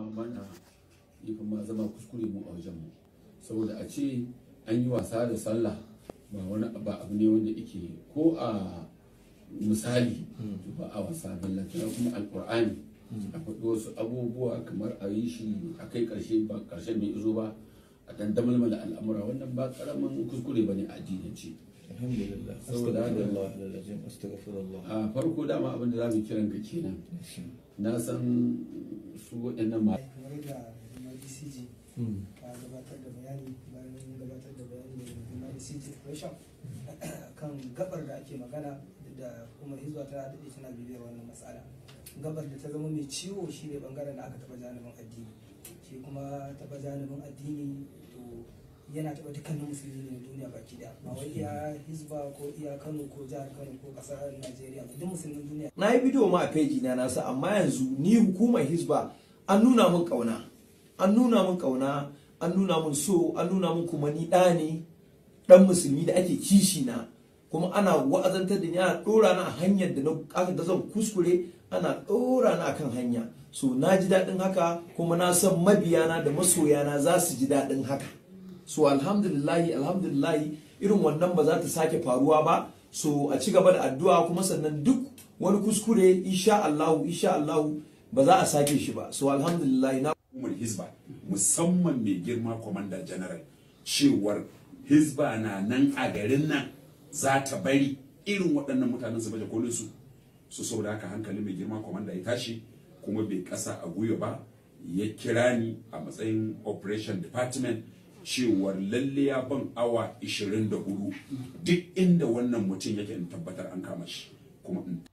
mana ya kuma zama kuskure mu a wajen mu saboda a ce an yi wasa da sallah ba wani ba abu ne wanda yake ko a misali ba a wasa ballantana kuma alkur'ani a faɗi wasu abubuwa kamar a yi shi a kai ƙarshe ba ƙarshen bai izo ba a dan damalmala al'amura wannan ba ƙaramin kuskure ba ne a addinance alhamdulillah Saboda haka- astaghfirullah alazim astaghfirullah a farko dama abin da za mu kiran ka kenan na san su waɗannan ma kamar da rundunar dcg Mm. ta gabatar da bayani bayan gabatar da bayani da rundunar dcg operation kan gabar da ake magana da kuma hizba ta daɗe tana bibiyar wannan matsala gabar da ta zama mai ciwo shi ne bangaren da aka taɓa janibin addini shi kuma taɓa janibin addini to yana taɓa dukkanin musulmi ne na duniya baki daya ba wai iya hizba ko iya kano ko jihar kano ko ƙasar najeriya ba duk musulmin duniya na yi bidiyo ma a feji na nasa amma yanzu ni hukumar hisba an nuna min kauna an nuna min kauna an nuna min so an nuna min kuma ni ɗa ne ɗan musulmi da ake kishi na kuma ana wa'azantar da ni ana ɗora na a hanyar da na aka da zan kuskure ana ɗora na akan hanya so na ji daɗin haka kuma na san mabiyana da masoyana za su ji daɗin haka so alhamdulillahi alhamdulillahi irin wannan ba za ta sake faruwa ba so a ci gaba da addu'a kuma sannan duk wani kuskure insha Allahu insha Allahu ba za a sake shi ba so alhamdulillahi na hukumar hizba musamman mai girma kwamanda general cewar hizba na nan a garin nan za ta bari irin waɗannan mutanen su baje kolin su su saboda haka hankali mai girma kwamanda ya tashi kuma bai ƙasa a gwiwa ba ya kira ni a matsayin operation department cewar lalle ya ban awa 24 duk inda wannan mutum yake in tabbatar an kama shi kuma in